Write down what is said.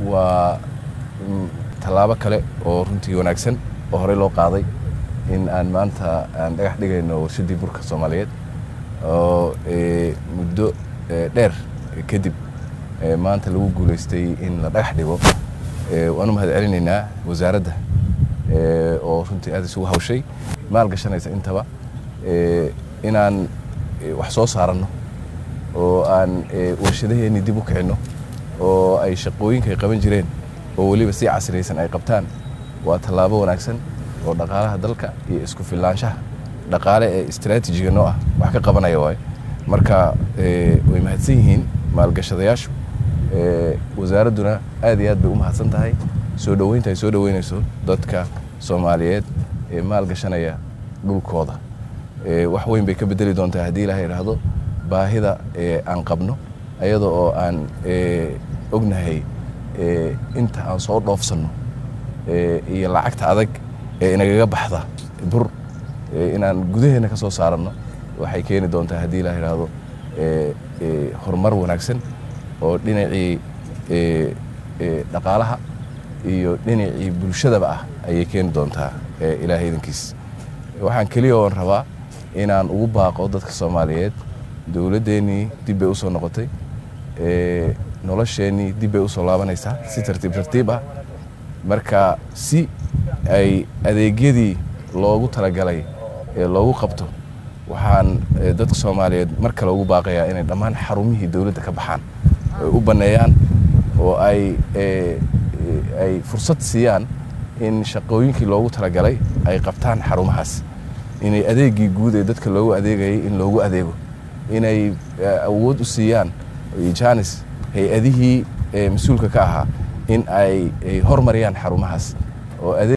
waa tallaabo kale oo runtii wanaagsan oo horey loo qaaday in aan maanta aan dhagax dhigayno warshaddii burka soomaaliyeed oo muddo dheer kadib maanta lagu guulaystay in la dhagax dhigo waan u mahad celinaynaa wasaaradda oo runtii aad isugu hawshay maal gashanaysa intaba inaan wax soo saaranno oo aan warshadaheennii dib u kicinno oo ay shaqooyinka ay qaban jireen oo weliba si casriyaysan ay qabtaan waa tallaabo wanaagsan oo dhaqaalaha dalka iyo isku filaanshaha dhaqaale ee istraatiijiga noo ah wax ka qabanaya waayo marka way mahadsan yihiin maalgashadayaashu wasaaradduna aad iyo aad bay u mahadsan tahay soo dhoweynta ay soo dhoweynayso dadka soomaaliyeed ee maalgashanaya dhulkooda wax weyn bay ka bedeli doontaa haddii ilaha idhaahdo baahida aan qabno ayada oo aan ognahay inta aan soo dhoofsanno iyo lacagta adag ee inagaga baxda bur inaan gudaheenna ka soo saaranno waxay keeni doontaa haddii ilaha idhaahdo horumar wanaagsan oo dhinacii dhaqaalaha iyo dhinacii bulshadaba ah ayay keeni doontaa ilaahay idankiis waxaan keliya oon rabaa inaan ugu baaqo dadka soomaaliyeed dowladdeennii dib bay u soo noqotay nolosheennii dib bay u soo laabanaysaa si tartiib tartiib ah marka si ay adeegyadii loogu talagalay ee loogu qabto waxaan dadka soomaaliyeed mar kale ugu baaqayaa inay dhammaan xarumihii dowladda ka baxaan ay u banneeyaan oo ay ay fursad siiyaan in shaqooyinkii loogu talagalay ay qabtaan xarumahaas inay adeegii guud ee dadka loogu adeegayay in loogu adeego inay awood u siiyaan janis hay-adihii mas-uulka ka ahaa in ay hormariyaan xarumahaas oo